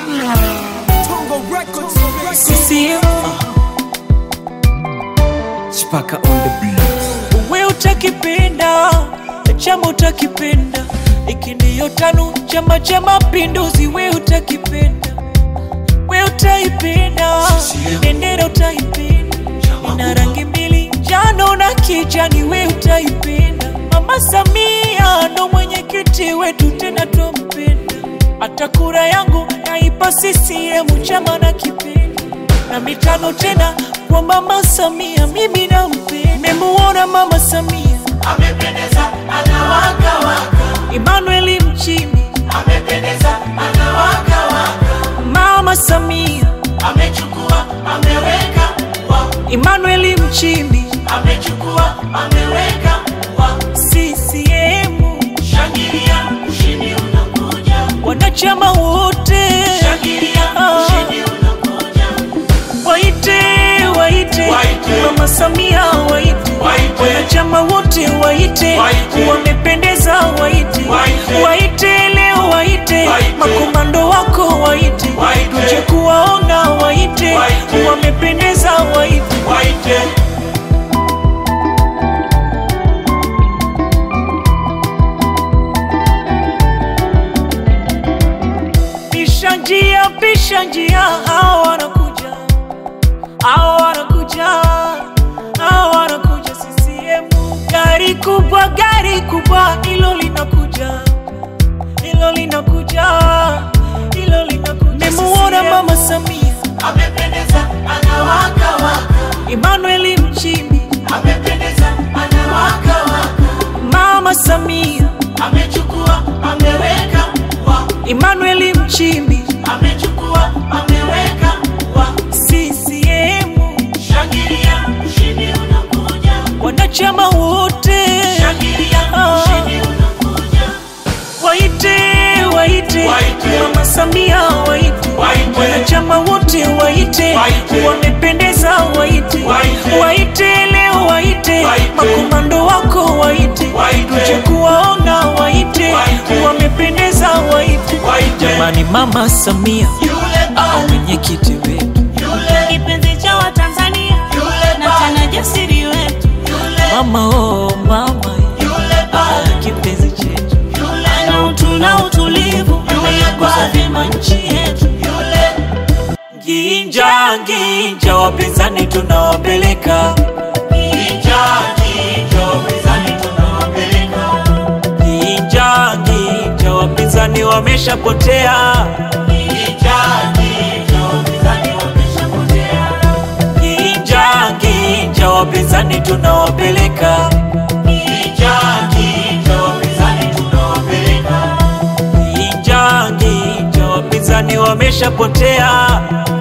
CCM Chipaka on the beat. we utakipenda chama utakipenda iki ndiyo tano chama cha mapinduzi we utakipenda we utaipenda bendera utaipenda ina rangi mbili njano na kijani we utaipenda mama samia ndo mwenyekiti wetu tena twampenda hata kura yangu naipa CCM chama na kipenda na mitano tena kwa mama Samia, mimi nampenda. Nimemuona mama Samia amependeza anawaka waka Emmanuel Mchimbi, amependeza anawaka waka mama Samia amechukua ameweka wa Emmanuel Mchimbi, amechukua ameweka wa CCM, shangilia ushindi unakuja wanachama wote shangilia Ah. ushindi unakuja waite waite Waite. mama Samia waite Waite. wanachama wote waite Waite. wamependeza waite Waite. waite leo waite Waite. makomando wako waite Waite. tuje kuwaona waite Waite. wamependeza waite waite pisha njia pisha njia hao wanakuja hao wanakuja hao wanakuja CCM gari kubwa gari kubwa hilo linakuja hilo linakuja hilo linakuja nimemuona mama Samia amependeza anawaka waka Emmanuel Mchimbi amependeza anawaka waka mama Samia amechukua ameweka wa Emmanuel Mchimbi amechukua ameweka wa CCM shangilia ushindi unakuja wanachama wote shangilia Ah. ushindi unakuja waite waite Waite. mama Samia waite Waite. wanachama wote waite Waite. wamependeza waite Waite. waite leo waite Waite. makomando wako waite Waite. tuje kuwaona waite Waite. wamependeza waite Waite. jamani mama Samia yule au ba mwenyekiti wetu yule kipenzi cha Watanzania yule na ba tena jasiri wetu, yule mama oh mama yule ba ah, kipenzi chetu yule na utu na utulivu, ameyagusa vyema nchi yetu. yule Ginja ginja, wapinzani tunawapeleka Kijaji jo mizani tunawapeleka ginja ginja, wapinzani wameshapotea Kijaji jo mizani wameshapotea ginja ginja, wapinzani tunawapeleka Kijaji jo mizani tunawapeleka ginja ginja, wapinzani wameshapotea